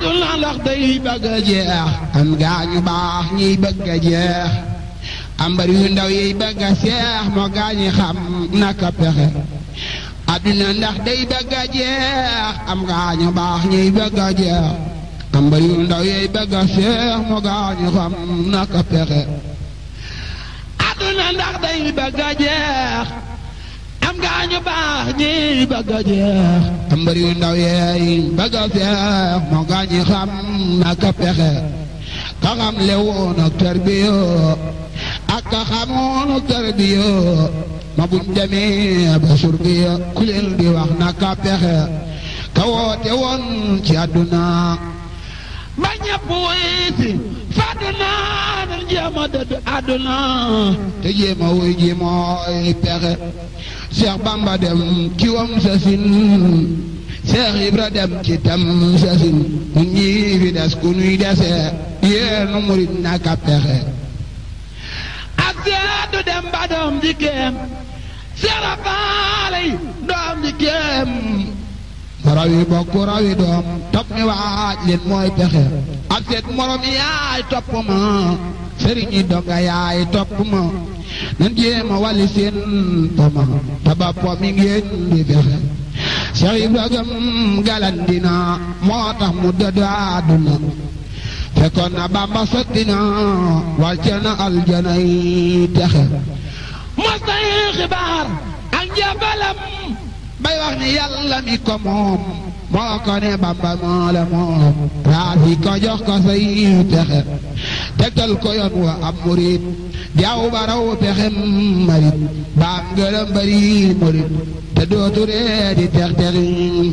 àdduna ndax day bëgg a jeex am gaañu baax ñiy bëgg a jeex am bari yu ndaw yiy bëgg a seex moo gaañi xam naka pexe àdduna ndax day bëgg a jeex am gaañu baax ñiy bëgg a jeex am bari yu ndaw yiy bëgg a seex moo gaañi xam naka pexe àdduna ndax day bëgg a jeex am gaañu baax ñi bëgg a jeex am bari yu ndaw yeey bëgg a seex moo gaañi xam naka pexe ka xam le woon ak tarbiyoo ak ka xamoon ak tarbiyoo ma buñ demee ba surbiya ku leen di wax naka pexe ka woote woon ci àdduna ba ñëpp wuy si fàdduna nan jéem a dëdd àdduna te jéem a wuy ji mooy pexe Cheikh Bamba dem ci wam sa sin Cheikh Ibra dem ci tam sa sin ñun ñii fi des ku nuy dese yéenu murit naka pexe ak seedu dem ba doom di kéem sera faalay doom di kéem rawi bokk rawi doom topp mi waaj leen mooy pexe ak seet morom yaay topp ma sëriñi donga yaay topp ma nan jéema wali seen poma taba po mi ngeen di fexe Cheikh Ibrahima galandina moo tax mu dëddu àdduna fekkoon na Bamba sotti na wàcce na aljana yi texe mos na yi xibaar ak njàmbalam bay wax ni yàlla mi ko moom moo ko ne Bamba moo la moom raasi ko jox ko say texe tegtal ko yoon wa am murit jaaw baraw pexem marit baam ngërëm bari murit te dootu ree di tex texi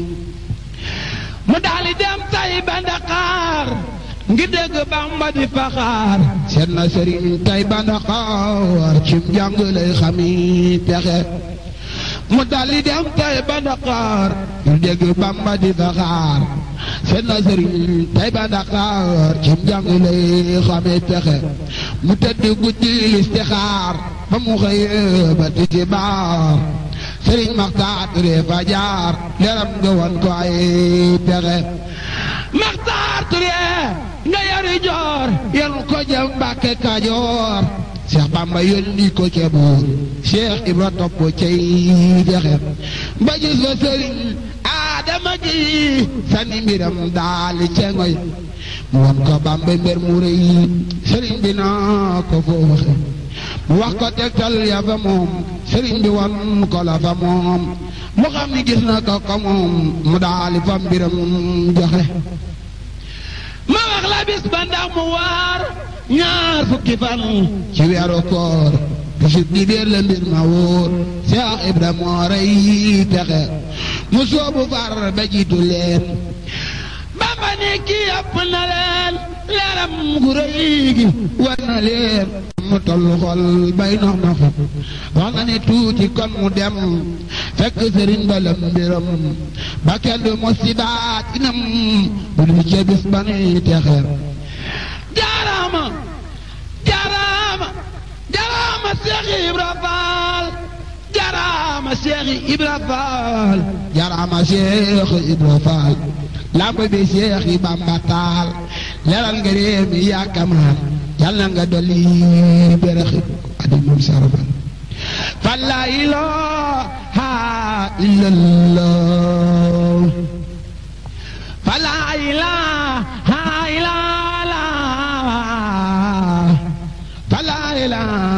mu daali dem tay ba Ndakaar ngi dégg Bamba di faxaar seet na sëriñ tay ba Ndakaar cim jàng lay xami pexe mu daldi dem tay ba Ndakaar ngi dégg Bamba di faxaar seet na sëriñ tay ba Ndakaar cim jàng lay xami pexe mu tëdd guddi listixaar ba mu xëyee ba tisbaar sëriñ Maxtaar Ture fa jaar leeram nga woon ko ay pexe Maxtaar Ture nga yari joor yenu ko jëm Mbàkke Kajoor Cheikh Bamba yónni ko ca buur Cheikh Ibra topp cay fexe ba gis fa sëriñ Adama gi sani mbiram daal cengoy mu won ko Bamba mbir mu rëy sëriñ bi naa ko foo waxe mu wax ko tegtal ya fa moom sëriñ bi wan ko la fa moom mu xam ni gis na ko ko moom mu daali fa mbiram joxe ma wax la bis ba ndax mu waar ñaar fukki fan ci weeru koor bisu di biir la mbir ma wóor Cheikh Ibra moo rey texe mu soobu far ba jiitu leen Bamba ne kii yàpp na leen leeram gu rëy gi war na leen mu tollu xol bay nox nox wax na ne tuuti kon mu dem fekk sëriñ ba lam mbiram ba kenn du musibaat inam bu dul ca bis ba nuy texe jaaraama jaaraama jaaraama Seex Ibra Faal jaaraama Seex Ibra Faal jaaraama Seex Ibra Faal lamp bi Seex yi Bamba taal leral nga réew mi yaakamaan yàlla nga dolli beraxi adi moom sarafal fan la ilaha illallah fan la ilaha illallah fan la ilaha